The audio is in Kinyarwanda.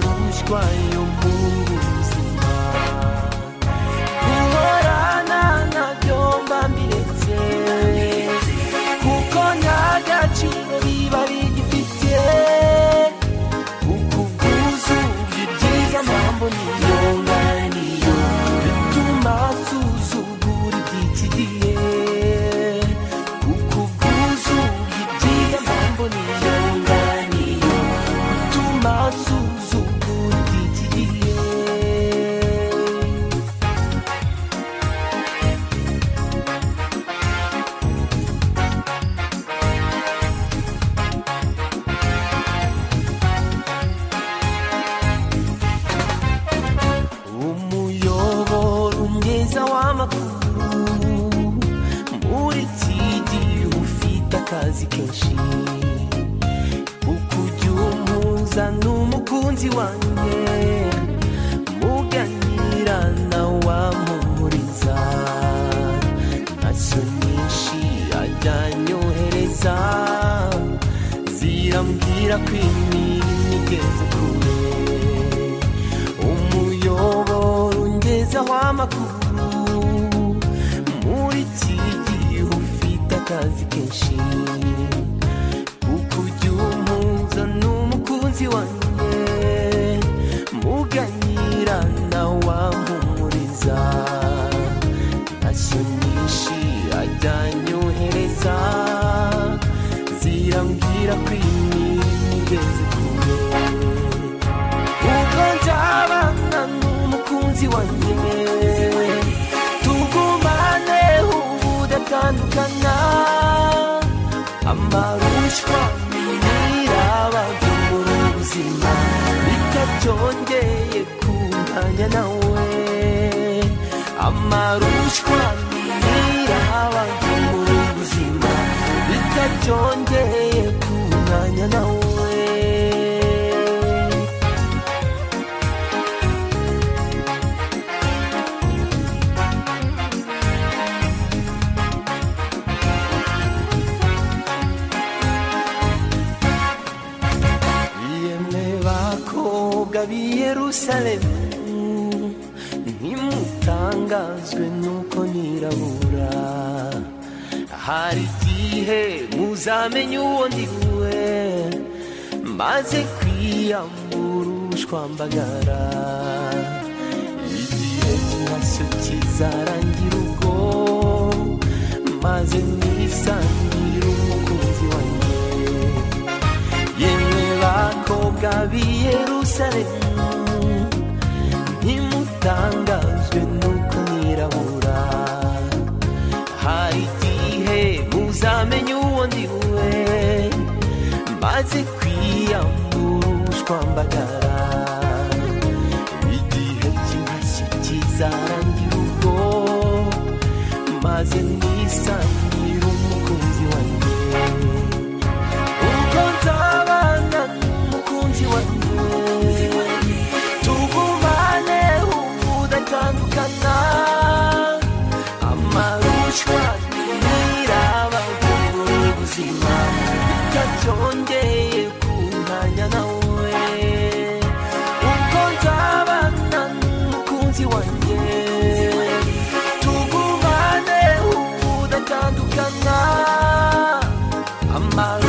twayo mu buzima guhorana ntabyo mba mbiretse kuko nta gaciro biba bigifite uku bwuzu bw'ibyiza mpamvu niyo nganiyo bituma suzugura iby'iki gihe uku bwuzu bw'ibyiza mpamvu niyo nganiyo bituma suzugura iby'iki gihe umuyoboro mwiza w'amakuru muri iki gihe ufite akazi kenshi ukujya umuza n'umukunzi wanjye muganira na wamuhuriza ntacyo nyinshi ajyanyohereza zirambwira ko imirimo igeze kure umuyoboro ungezaho amakuru muri iki gihe ufite akazi kenshi kuko ujya umuza n'umukunzi wanjye muganira na wamuhumuriza ntacyo nyinshi ajyanyohereza zirambwira ko imirimo igeze kure ubwo nzabana n'umukunzi wanjye tugumane ubudatandukana amarushywa ntirabagumbura ubuzima bitabyongeye kuntanya nawe amarushywa ntirabagumbura ubuzima bitabyongeye kuntanya nawe yemwe bakobwa b'i yerusalemu ntimutangazwe nuko nirabura hari igihe muzamenye uwo ndi we maze kwiyambura ubushwambagara igihe cyose kizarangira ubwo maze mwisangire umukunzi wanjye yemwe bakobwa b'i yerusalemu ntimutangazwe nuko nirabura hari igihe muzamenye uwo ndi we maze kwiyambura ubushwambagara igihe cy'impashyi kizarangira ubwo maze mwisangire umukunzi wanjye ubwo nzabana n'umukunzi wanjye tugumane ubudatandukana amarushywa ntirabagumbura ubuzima bitabyongeye kuntanya nawe ubwo nzabana n'umukunzi wanjye tugumane ubudatandukana amaru